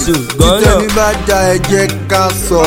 Gọ́nàsù gọ́nà. títẹ̀mí bá da ẹ jẹ́ ká sọ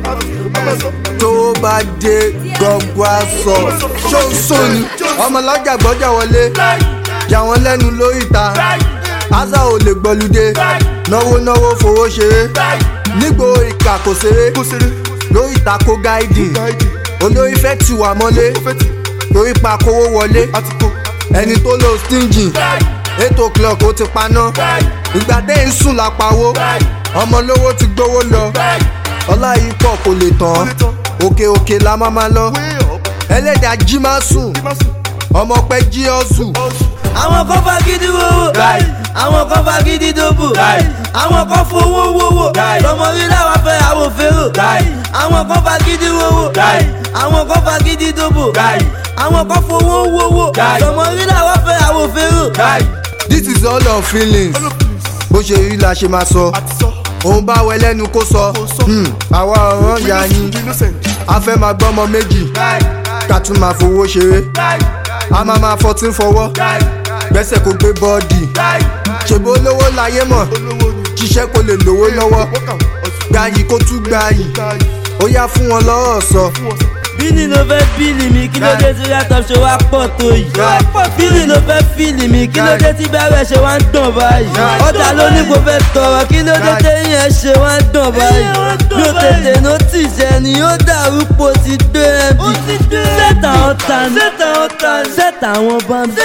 tó bá dé gbọ́ngbọ́ á sọ ṣóńṣó ni ọmọlọ́jà gbọ́jà wọlé jà wọ́n lẹ́nu lórí ìta ásà ò lè gbọ́lúdé náwó náwó fowó ṣeré nígbò ìkà kò ṣeré lórí ìta kó gáìdì olórí fẹ́ tì wá mọ́lé torí pa kówó wọlé ẹni tó lo stingy eight o'clock ó ti paná ìgbà dé ń sùn lápawó ọmọ lówó ti gbówó lọ ọlá yìí pọ̀ kò lè tán òkè òkè la má má lọ ẹlẹ́dàá jí má sùn ọmọ pẹ́ jí ọ́ sùn. àwọn kan fagídí wowó àwọn kan fagídí dóbò àwọn kan fowó wowó lọmọ rí làwọn fẹ́ àwọn fèrò àwọn kan fagídí wowó àwọn kan fagídí dóbò àwọn kan fowó wowó lọmọ rí làwọn fẹ́ àwọn fèrò. this is all our feelings bó ṣe rí la ṣe máa sọ òun bá wẹ lẹ́nu kó sọ Hmm, àwa ọ̀ràn ya yín a fẹ́ máa gbọ́mọ méjì ká tún máa fowó ṣeré a máa máa fọtí fọwọ́ gbẹ́sẹ̀ kó gbé bọ́ọ̀dì ṣèbó lówó láyé mọ̀ ṣiṣẹ́ kó lè lówó lọ́wọ́ gbayì kó tún gbayì ó yá fún wọn lọ́rọ̀ sọ. bílì ló fẹ́ bílì mi kí ló dé tí laptop ṣe wá pọ̀ tó yìí. bílì ló fẹ́ fílì mi kí ló dé tí bẹ́rẹ̀ ṣe wá ń dàn báyìí. ọjà ló ní kò fẹ́ tọrọ kí ló dé tí yẹn ṣe wá ń dàn báyìí. mi ò tètè notice ẹni yóò dàrú po ti gbé md. sẹ́tà ọ̀tá ni sẹ́tà àwọn bámbí.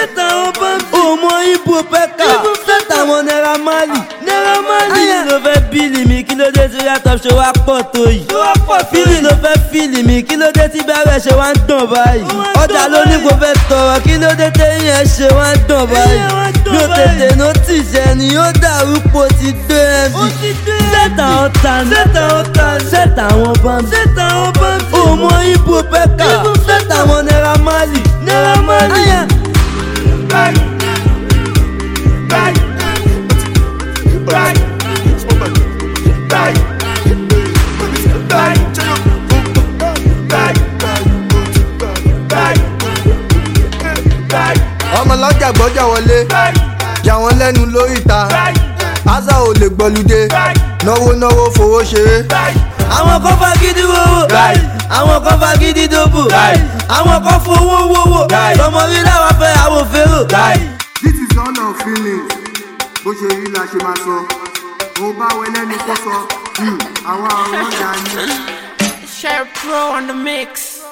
òmò ibo pẹ́kà sẹ́tà àwọn naira mali. bílì ló fẹ́ bílì mi kí ló dé tí laptop ṣe wá pọ̀ tó yìí. bílì ló fẹ́ fílì mi kí ló dé tí bẹ́rẹ̀ ṣe wá ń dàn báyìí. ọjà ló ní kò fẹ́ tọrọ kí ló dé tí yẹn ṣe wá ń dàn báyìí. mi ò tètè notice ẹni yóò dàrú po ti gbé md. sẹ́tà ọ̀tá ni sẹ́tà àwọn bámbí. òmò ibo pẹ́kà sẹ́tà àwọn naira mali. Aya. ọmọlọ́jà gbọ́jà wọlé jà wọ́n lẹ́nu lórí ìta ásà ò lè gbọ́lúdé náwó náwó fowó ṣeré. àwọn kan fagídí wowó àwọn kan fagídí dóbò àwọn kan fowó wowó lọmọ rí làwọn fẹ́ àwọn fèrò. this is all our feelings bó ṣe rí la ṣe máa sọ òun bá wẹ lẹ́nu kó sọ Hmm, àwa ọ̀ràn ya yín. Share Pro on the mix.